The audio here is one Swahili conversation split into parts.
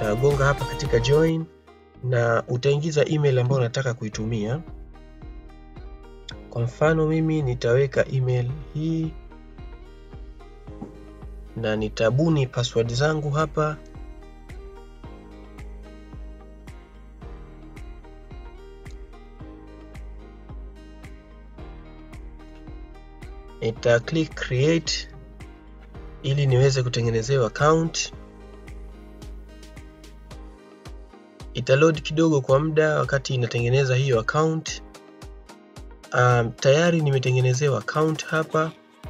utagonga hapa katika join na utaingiza email ambayo unataka kuitumia. Kwa mfano mimi nitaweka email hii na nitabuni password zangu hapa. Nita click create ili niweze kutengenezewa account. Itaload kidogo kwa muda wakati inatengeneza hiyo account. Um, tayari nimetengenezewa account hapa,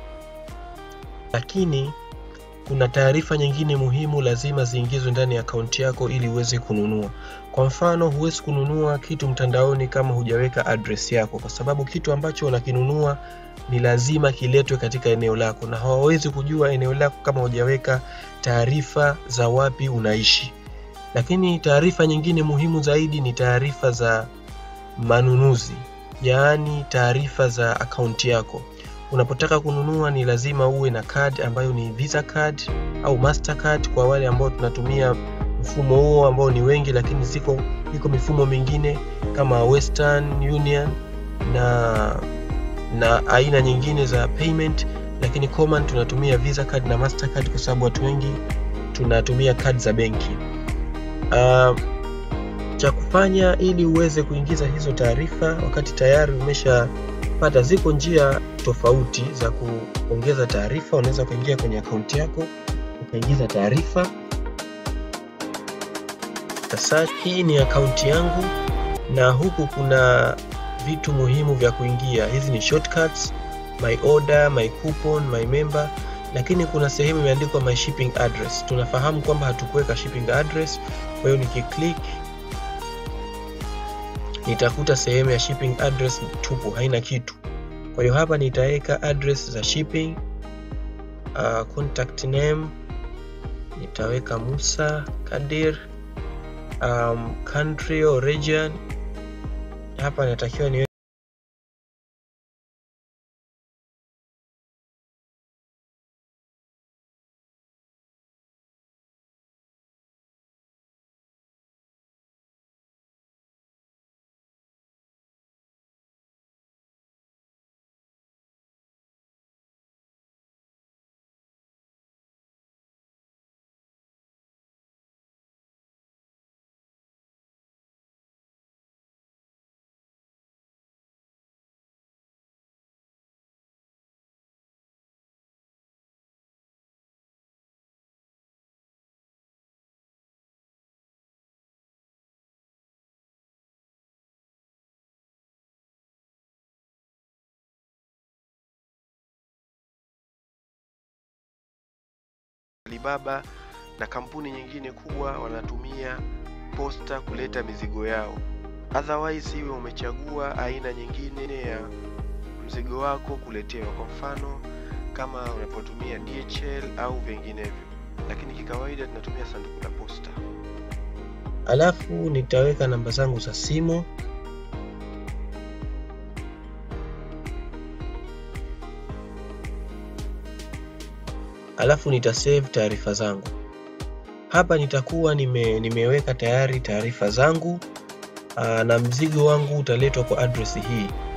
lakini kuna taarifa nyingine muhimu lazima ziingizwe ndani ya akaunti yako ili uweze kununua. Kwa mfano, huwezi kununua kitu mtandaoni kama hujaweka address yako, kwa sababu kitu ambacho unakinunua ni lazima kiletwe katika eneo lako, na hawawezi kujua eneo lako kama hujaweka taarifa za wapi unaishi. Lakini taarifa nyingine muhimu zaidi ni taarifa za manunuzi, yaani taarifa za akaunti yako. Unapotaka kununua ni lazima uwe na card ambayo ni Visa card au Mastercard kwa wale ambao tunatumia mfumo huo ambao ni wengi, lakini ziko iko mifumo mingine kama Western Union na na aina nyingine za payment, lakini common tunatumia Visa card na Mastercard kwa sababu watu wengi tunatumia card za benki. Uh, cha kufanya ili uweze kuingiza hizo taarifa wakati tayari umeshapata, ziko njia tofauti za kuongeza taarifa. Unaweza kuingia kwenye akaunti yako ukaingiza taarifa. Sasa hii ni akaunti yangu, na huku kuna vitu muhimu vya kuingia. Hizi ni shortcuts, my order, my coupon, my member, lakini kuna sehemu imeandikwa my shipping address. Tunafahamu kwamba hatukuweka shipping address, kwa hiyo nikiclick nitakuta sehemu ya shipping address tupu, haina kitu. Kwa hiyo hapa nitaweka address za shipping. Uh, contact name nitaweka Musa Kadir. Um, country or region hapa natakiwa niwe Alibaba na kampuni nyingine kubwa wanatumia posta kuleta mizigo yao. Otherwise, iwe umechagua aina nyingine ya mzigo wako kuletewa, kwa mfano kama unapotumia DHL au vinginevyo, lakini kikawaida tunatumia sanduku la posta. Alafu nitaweka namba zangu za simu alafu nitasave taarifa zangu hapa. Nitakuwa nime, nimeweka tayari taarifa zangu aa, na mzigo wangu utaletwa kwa address hii.